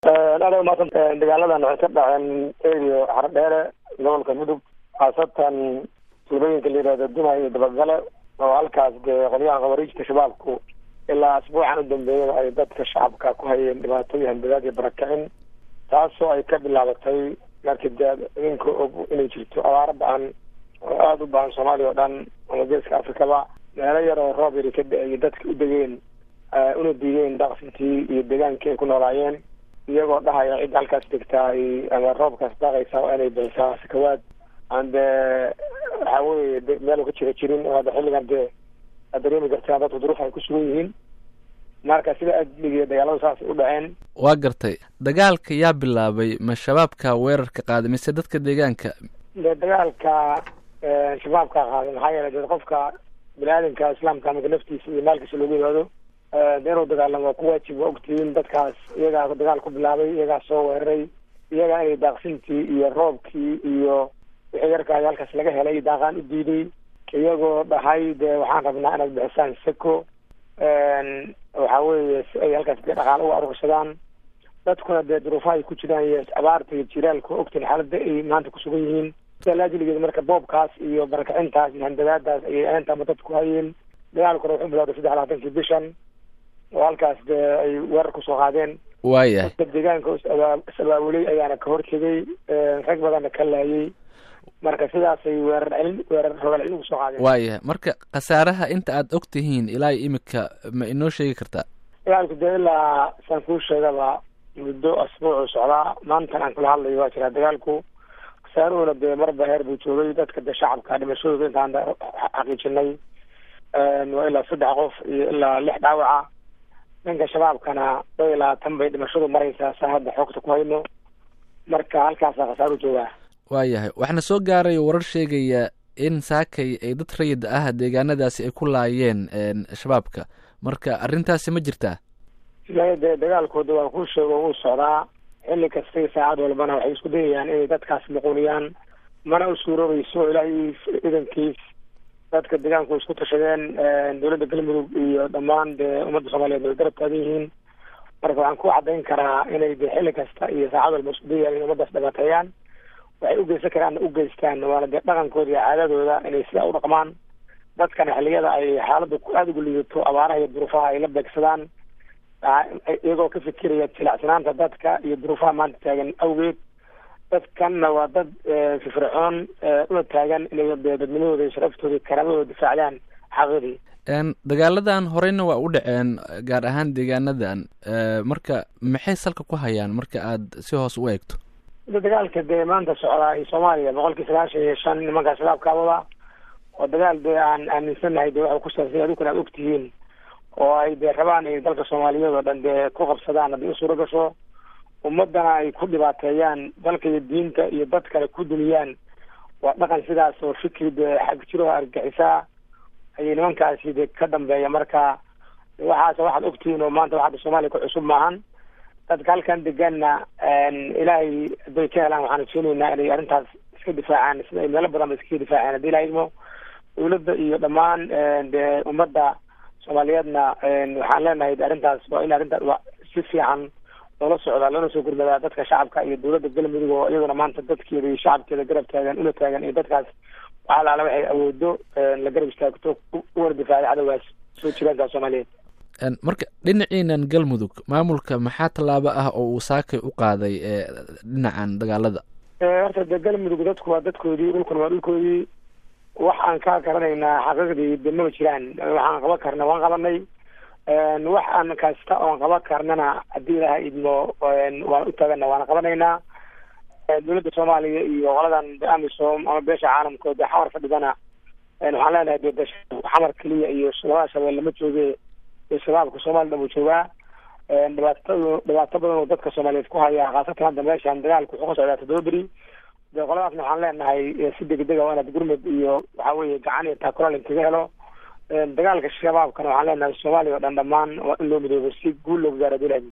aad maanta dagaaladan waxay ka dhaceen erio xardheere gobolka mudug khaasatan tuulooyinka la yihahdo duma iyo dabagale oo halkaas dee qolyaha khawariijta shabaabku ilaa asbuucan u dambeeyada ay dadka shacabka ku hayeen dhibaatooyin hanbadaad iyo barakicin taasoo ay ka bilaabatay markii dee idinka og inay jirto abaaro ba-an oo aada u bahan soomaaliya oo dhan ama geeska afrikaba meelo yar oo roob yari ka da-ay dadka u degeen una diideen daaqsintii iyo degaankii ay ku noolaayeen iyagoo dhahaya cidda halkaas degtaa ama roobkaas daaqaysa waa inay bixisaa sakawaad aan dee waxa weye meel ka jira jirin oo hadda xilligan dee aad dareemi kartaa dadku duruuf ay ku sugan yihiin marka sida adligiiyo dagaaladu saasay u dhaceen waa gartay dagaalka yaa bilaabay ma shabaabka weerarka qaaday mise dadka deegaanka de dagaalka shabaabka qaaday maxaa yeelay dee qofka bini-aadamka islaamka marka naftiisa iyo maalkiisa loogu yimaado de inuu dagaalamo waa ku waajib waa ogtihiin dadkaas iyagaa dagaal ku bilaabay iyagaa soo weeraray iyagaa inay daaqsintii iyo roobkii iyo wixii yarkaay halkaas laga helay daaqaan u diiday iyagoo dhahay dee waxaan rabnaa inaad bixisaan seko waxa weeye si ay halkaas dee dhaqaalo uga arursadaan dadkuna dee duruufaha ay ku jiraan iyo abaarta iyo jiraalka ogtin xaalada ay maanta kusugan yihiin laajiligeed marka boobkaas iyo barakacintaas iyo handadaadaas ayay aantama dadku hayeen dagaalkuna wuxuu bilowday saddex labaatankii bishan oo halkaas dee ay weerar kusoo qaadeen waayahay dadka deegaanka is abaabulay ayaana ka hortegay rag badanna ka laayay marka sidaasay weerar celin weerar rogaal celin kusoo qaadeen waayahay marka khasaaraha inta aad og tihiin ilaa imika ma inoo sheegi kartaa dagaalku dee ilaa saan kuu sheegaba muddo asbuucu socdaa maantan aan kula hadlayo waa jiraa dagaalku khasaaruhuna dee marba heer buu joogay dadka dee shacabka dhimashadooda intaan xaqiijinay waa ilaa saddex qof iyo ilaa lix dhaawaca dhanka shabaabkana dad iyo labaatan bay dhimashadu maraysaa saa hadda xoogta ku hayno marka halkaasaa khasaaru joogaa waayahay waxaana soo gaaray warar sheegaya in saakay ay dad rayid ah deegaanadaasi ay ku laayeen shabaabka marka arrintaasi ma jirtaa de dagaalkooda waa kuu sheego wuu socdaa xilli kastay saacad walbana waxay isku dayayaan inay dadkaas muquuniyaan mana u suuroobayso ilaahay idankiis dadka deegaanku isku tashadeen dowladda galmudug iyo dhammaan dee ummadda soomaaliyeed way garab taagan yihiin marka waxaan ku caddayn karaa inay de xilli kasta iyo saacad walba isku dayayaan inay ummaddaas dhibaateeyaan waxay u geysan karaanna u geystaan waana dee dhaqankooda iyo caadadooda inay sidaa u dhaqmaan dadkana xilliyada ay xaaladda aada ugu liidato abaaraha iyo duruufaha ay la beegsadaan iyagoo ka fikiraya jilacsanaanta dadka iyo duruufaha maanta taagan awgeed dadkanna waa dad firfircoon una taagan inay dadnimadooda iyo sharaftooda iyo karaamadooda difaacdaan xaqidii dagaaladan horeyna waa u dhaceen gaar ahaan deegaanadan marka maxay salka ku hayaan marka aad si hoos u eegto dagaalka dee maanta socdaa iyo soomaaliya boqolkii sagaashan iyo shan nimankaa shabaabkaabada oo dagaal dee aan aaminsanahay dee waxay ku saabsanya adukana aad ogtihiin oo ay dee rabaan ay dalka soomaaliyeed oo dhan dee ku qabsadaan haddii u suuro gasho ummadana ay ku dhibaateeyaan dalka iyo diinta iyo dadkana ku duniyaan waa dhaqan sidaas oo fikri dee xag jiroha argaxisaa ayay nimankaasi de ka dambeeya marka waxaas waxaad ogtihiin oo maanta waxaada soomaaliya ku cusub maahan dadka halkan deganna ilaahay hadday ka helaan waxaan rajeyneynaa inay arrintaas iska difaacaan sida ay meelo badan ba iskaga difaaceen haddii ilaha idmo dawladda iyo dhammaan dee ummadda soomaaliyeedna waxaan leenahay arrintaas waa in arrintaas waa si fiican loola socdaa loona soo gurmadaa dadka shacabka iyo dowladda galmudug oo iyaduna maanta dadkeeda iyo shacabkeeda garab taagan una taagan iyo dadkaas waxa laala waxay awoodo la garab istaagto uwana difaacday cadowgaas soo jiraanka soomaaliyeed marka dhinaciinan galmudug maamulka maxaa tallaabo ah oo uu saakay u qaaday dhinacan dagaalada horta de galmudug dadku waa dadkoodii dhulkuna waa dhulkoodii waxaan ka garanaynaa xaqiiqdii de maba jiraan waxaan qaban karna waan qabanay wax aan kasta oon qaban karnana haddii ilaha idmo waan u taagana waana qabanaynaa dowladda soomaaliya iyo qoladan de amisom ama beesha caalamka de xamar fadhidana waxaan leenahay de de xamar keliya iyo labada shabeelle ma jooge iyo shabaabka soomaliya dhan uu joogaa dhibaatadu dhibaato badan oo dadka soomaaliyeed ku haya khaasatan hadda meeshan dagaalku wuxuu ka socdaa toddoba beri de qoladaasna waxaan leenahay si degdega waa inaad gurmud iyo waxa weeye gacan iyo taakural inkaga helo dagaalka shabaabkana waxaan leenahay soomaaliya oo dhan dhammaan waa in loo midoobo si guul loogu gaaro adulahi